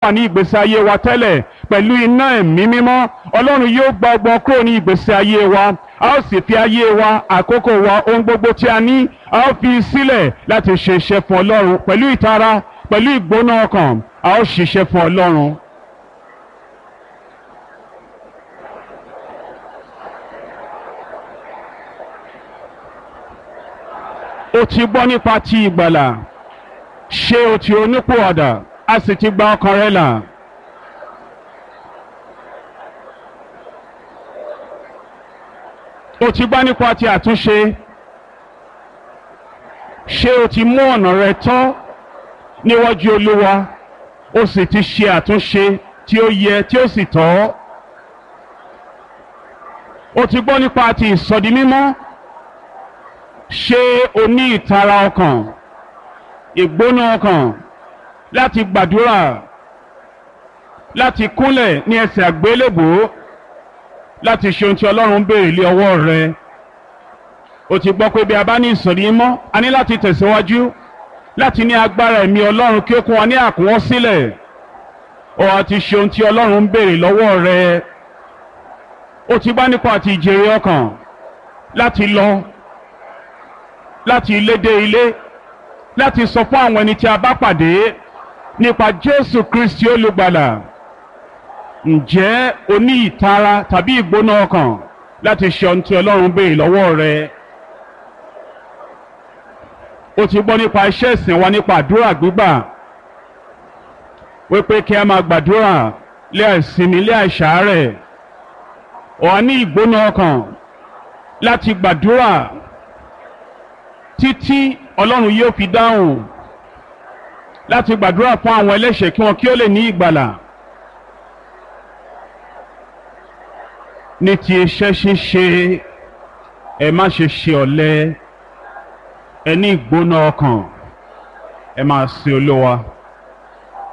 wà ní ìgbésí ayé wa tẹ́lẹ̀ pẹ̀lú iná ẹ̀mí mímọ́ ọlọ́run yóò gba ọgbọ́n kúrò ní ìgbésí ayé wa a ó sì fi ayé wa àkókò wa ohun gbogbo tí a ní a ó fi sílẹ̀ láti ṣe iṣẹ́ fún ọlọ́run pẹ̀lú ìtara pẹ̀lú ìgbóná ọkàn a ó ṣiṣẹ́ fún ọlọ́run. o ti gbọ́ nípa ti ìgbàlà ṣé o ti onípòwàdà a sì ti gba ọkàn rẹ là. o ti gbọ́ nípa ti àtúnṣe ṣé o ti mú ọ̀nà rẹ tọ́ níwájú olúwa o sì ti ṣe àtúnṣe tí ó yẹ tí ó sì tọ́. o ti gbọ́ nípa ti ìsọdi mímọ́ ṣé o ní ìtara ọkàn ìgbóná ọkàn láti gbàdúrà láti kúnlẹ̀ ní ẹsẹ̀ àgbélébùú láti ṣe ohun tí ọlọ́run béèrè lé ọwọ́ rẹ o ti gbọ́ pé bí a bá ní ìsọ̀rí mọ́ a ní láti tẹ̀síwájú láti ní agbára ẹ̀mí ọlọ́run kí ó kún wa ní àkúnwọ́ sílẹ̀ o àti ṣe ohun tí ọlọ́run béèrè lọ́wọ́ rẹ o ti bá nípa àti ìjèrè ọkàn láti lọ láti ilé dé ilé láti sọ fún àwọn ẹni tí a bá pàdé nípa Jésù Kristi olùgbàlà ǹjẹ́ o ní ìtara tàbí ìgbóná ọkàn láti ṣe ohun tí Ọlọ́run béèrè lọ́wọ́ rẹ o ti gbọ́ nípa iṣẹ́ ìsìn wa nípa àdúrà gbígbà wípé kí a máa gbàdúrà lé àìsinmi lé àìsàárẹ̀ o wà ní ìgbóná ọkàn láti gbàdúrà títí ọlọ́run yóò fi dáhùn láti gbàdúrà fún àwọn ẹlẹ́ṣẹ̀ kí wọn kí ó lè ní ìgbàlà ní ti iṣẹ́ ṣíṣe ẹ má ṣe ṣe ọ̀lẹ ẹ ní ìgbóná ọkàn ẹ máa sin olówa.